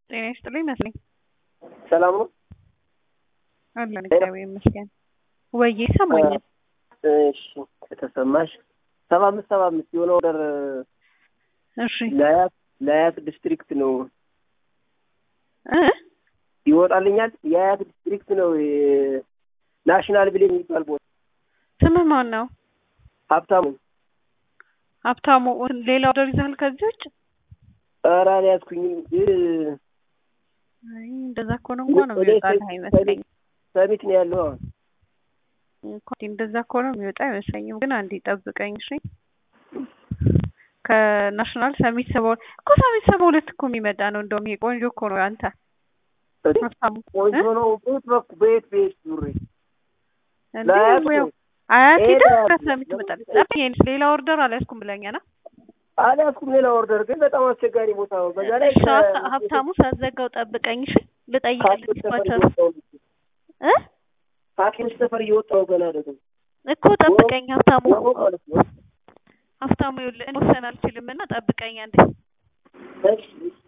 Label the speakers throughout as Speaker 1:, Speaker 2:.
Speaker 1: ጤና ይስጥልኝ መስለኝ
Speaker 2: ሰላም ነው
Speaker 1: አለን እግዚአብሔር ይመስገን። ወይ ይሰማኛል።
Speaker 2: እሺ ከተሰማሽ ሰባ አምስት ሰባ አምስት የሆነ ኦርደር
Speaker 1: እሺ
Speaker 2: ለአያት ለአያት ዲስትሪክት ነው
Speaker 1: እ
Speaker 2: ይወጣልኛል። የአያት ዲስትሪክት ነው ናሽናል ብሌን የሚባል ቦታ
Speaker 1: ስምህ ማን ነው?
Speaker 2: ሀብታሙ
Speaker 1: ሀብታሙ። ሌላ ኦርደር ይዘሃል ከዚህ ውጭ?
Speaker 2: ኧረ አልያዝኩኝም ግን
Speaker 1: አይ እንደዛ ከሆነ እንኳን የሚወጣልህ አይመስለኝም።
Speaker 2: ሰሚት ነው ያለው አሁን
Speaker 1: እንኳን እንደዛ ከሆነ የሚወጣ አይመስለኝም። ግን አንዴ ጠብቀኝ እሺ። ከናሽናል ሰሚት ሰባ ሁለት እኮ ሰሚት ሰባ ሁለት እኮ የሚመጣ ነው። እንደውም ይሄ ቆንጆ እኮ ነው አንተ ሀብታሙ
Speaker 2: ቆንጆ ነው። በየት በኩል በየት በየት ዙሬ
Speaker 1: እንዴ
Speaker 2: ለአያት
Speaker 1: ያው
Speaker 2: ነው።
Speaker 1: አያት ሄደህ
Speaker 2: ሄደ።
Speaker 1: ከሰሚት ትመጣለህ። ጠብቀኝ ሌላ ኦርደር አልያዝኩም ብለኸኛል። አ?
Speaker 2: አልያዝኩም። ሌላ ኦርደር ግን በጣም አስቸጋሪ ቦታ ነው። በዛ ላይ
Speaker 1: እሺ ሀብታ- ሀብታሙ ሳትዘጋው ጠብቀኝ እሺ። ልጠይቅልህ
Speaker 2: ከሐኪሞች ሰፈር
Speaker 1: ዲስፓቸር
Speaker 2: እየወጣሁ ነው።
Speaker 1: እ
Speaker 2: ከሐኪሞች ሰፈር እየወጣሁ ገና ደግሞ
Speaker 1: እኮ ጠብቀኝ ሀብታሙ
Speaker 2: ወሮ ማለት ነው።
Speaker 1: ሀብታሙ ይኸውልህ እኔ መወሰን አልችልም እና ጠብቀኝ አንዴ
Speaker 2: እሺ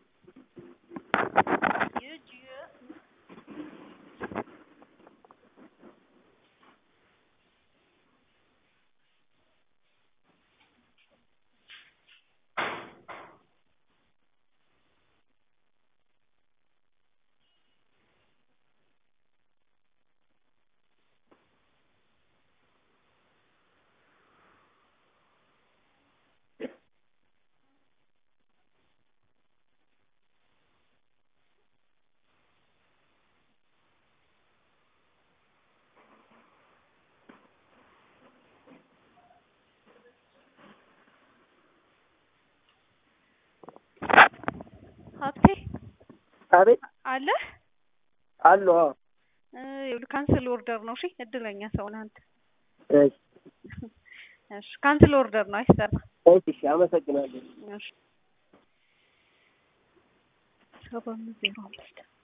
Speaker 1: ሀብቴ
Speaker 2: አቤት
Speaker 1: አለ
Speaker 2: አሉ አዎ
Speaker 1: ይኸውልህ ካንስል ኦርደር ነው እሺ እድለኛ ሰው ነህ አንተ
Speaker 2: እሺ
Speaker 1: እሺ ካንስል ኦርደር ነው አይሰራ
Speaker 2: እሺ እሺ አመሰግናለሁ
Speaker 1: እሺ ሰባ አምስት ዜሮ አምስት